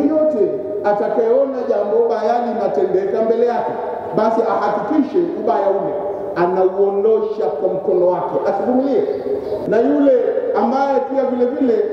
yeyote atakayeona jambo baya linatendeka mbele yake, basi ahakikishe ubaya ule anauondosha kwa mkono wake, asivumilie. Na yule ambaye pia vile vile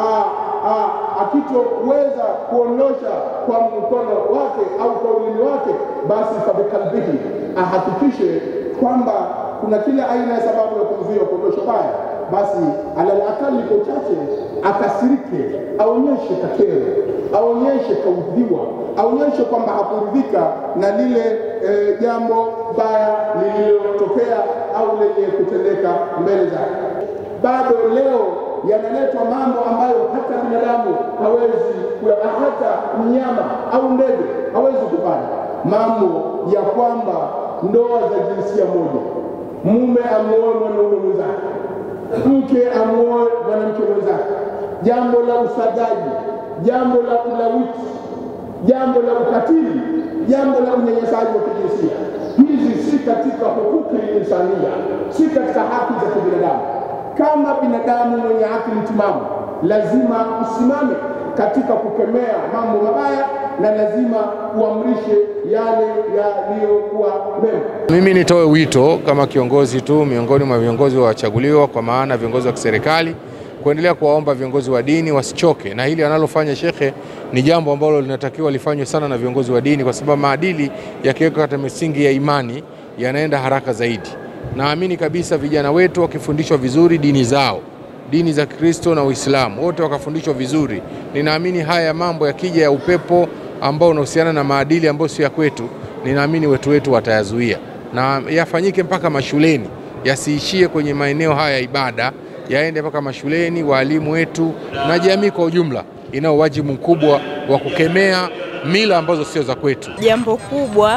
akitoweza kuondosha kwa mkono wake au kwa ulimi wake, basi fabikalbihi, ahakikishe kwamba kuna kila aina ya sababu ya kumzuia kuondosha baya, basi alal akali kwa uchache akasirike, aonyeshe kakero, aonyeshe kaudhiwa, aonyeshe kwamba hakuridhika na lile e, jambo baya lililotokea au lenye kutendeka mbele zake. Bado leo yanaletwa mambo ambayo hata binadamu hawezi, hata mnyama au ndege hawezi kufanya, mambo ya kwamba ndoa za jinsia moja, mume amuoe mwanaume mwenzake, mke amuoe mwanamke mwenzake, jambo la usagaji, jambo la ulawiti, jambo la ukatili, jambo la unyanyasaji wa kijinsia. Hizi si katika hukuki insania, si katika haki za kibinadamu. Kama binadamu mwenye akili timamu, lazima usimame katika kukemea mambo mabaya na lazima uamrishe yale yaliyokuwa mema. Mimi nitoe wito kama kiongozi tu miongoni mwa viongozi wachaguliwa, kwa maana viongozi wa kiserikali, kuendelea kuwaomba viongozi wa dini wasichoke na hili analofanya shekhe. Ni jambo ambalo linatakiwa lifanywe sana na viongozi wa dini, kwa sababu maadili yakiwekwa katika misingi ya imani yanaenda haraka zaidi. Naamini kabisa vijana wetu wakifundishwa vizuri dini zao dini za Kristo na Uislamu wote wakafundishwa vizuri, ninaamini haya mambo yakija ya upepo ambao unahusiana na maadili ambayo sio ya kwetu, ninaamini wetu wetu watayazuia na yafanyike mpaka mashuleni, yasiishie kwenye maeneo haya ya ibada, yaende mpaka mashuleni. Waalimu wetu na jamii kwa ujumla inao wajibu mkubwa wa kukemea mila ambazo sio za kwetu. Jambo kubwa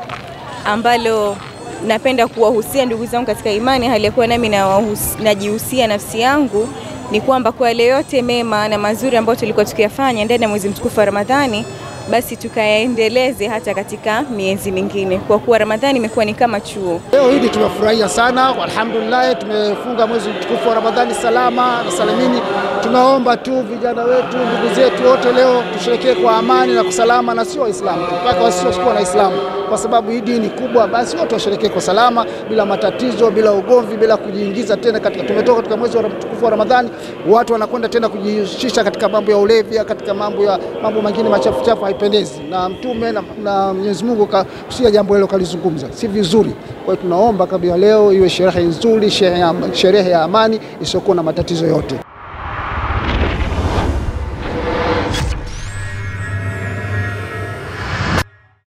ambalo napenda kuwahusia ndugu zangu katika imani, hali ya kuwa nami najihusia nafsi yangu, ni kwamba kwa yale yote mema na mazuri ambayo tulikuwa tukiyafanya ndani ya mwezi mtukufu wa Ramadhani, basi tukayaendeleze hata katika miezi mingine, kwa kuwa Ramadhani imekuwa ni kama chuo. Leo hili tumefurahia sana, alhamdulillah, tumefunga mwezi mtukufu wa Ramadhani salama na salamini. Tunaomba tu vijana wetu, ndugu zetu wote, leo tusherekee kwa amani na kusalama, na sio Waislamu mpaka wasiokuwa na Islamu, kwa sababu hii dini kubwa, basi wote washerekee kwa salama, bila matatizo, bila ugomvi, bila kujiingiza tena katika. Tumetoka katika mwezi mtukufu wa Ramadhani, watu wanakwenda tena kujihusisha katika mambo ya ulevi, katika mambo ya mambo mengine machafu chafu, haipendezi. Na Mtume na, na Mwenyezi Mungu kusia jambo hilo kalizungumza, si vizuri. Kwa hiyo tunaomba kabla leo iwe sherehe nzuri, sherehe ya amani isiyokuwa na matatizo yote.